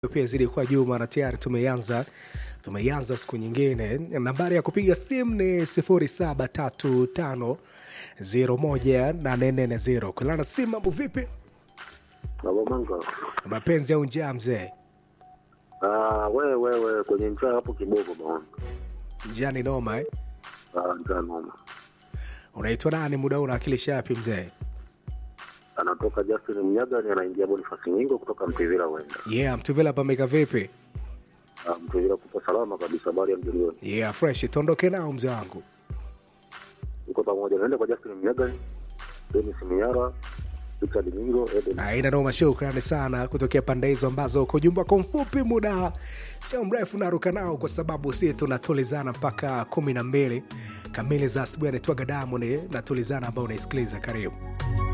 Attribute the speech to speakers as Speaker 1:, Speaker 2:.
Speaker 1: pia zidi kwa juu mara tayari tumeanza tumeanza siku nyingine nambari ya kupiga simu ni 0735018440 kulana simu mambo vipi
Speaker 2: Babamanga.
Speaker 1: mapenzi au njaa mzee
Speaker 2: Ah, wewe wewe kwenye njaa hapo kidogo bwana.
Speaker 1: njaa ni noma eh?
Speaker 2: Ah, njaa noma.
Speaker 1: unaitwa nani muda huu unawakilisha yapi mzee
Speaker 2: Anatoka Justin Mnyaga anaingia Boniface Nyingo kutoka Mtevila wenda.
Speaker 1: yeah mtuvila pameka vipi
Speaker 2: Ah, Mtevila kupo salama kabisa habari ya mjilioni.
Speaker 1: yeah fresh tuondoke nao mzee wangu
Speaker 2: Uko pamoja naenda kwa Justin Mnyaga, Dennis Miara, Richard Nyingo, Eden.
Speaker 1: aina noma shukrani sana kutokea pande hizo ambazo uko jumba kwa mfupi muda sio mrefu naruka nao kwa sababu si tunatulizana mpaka kumi na mbili kamili za asubuhi anaitwaga damu ni natulizana ambao unaisikiliza karibu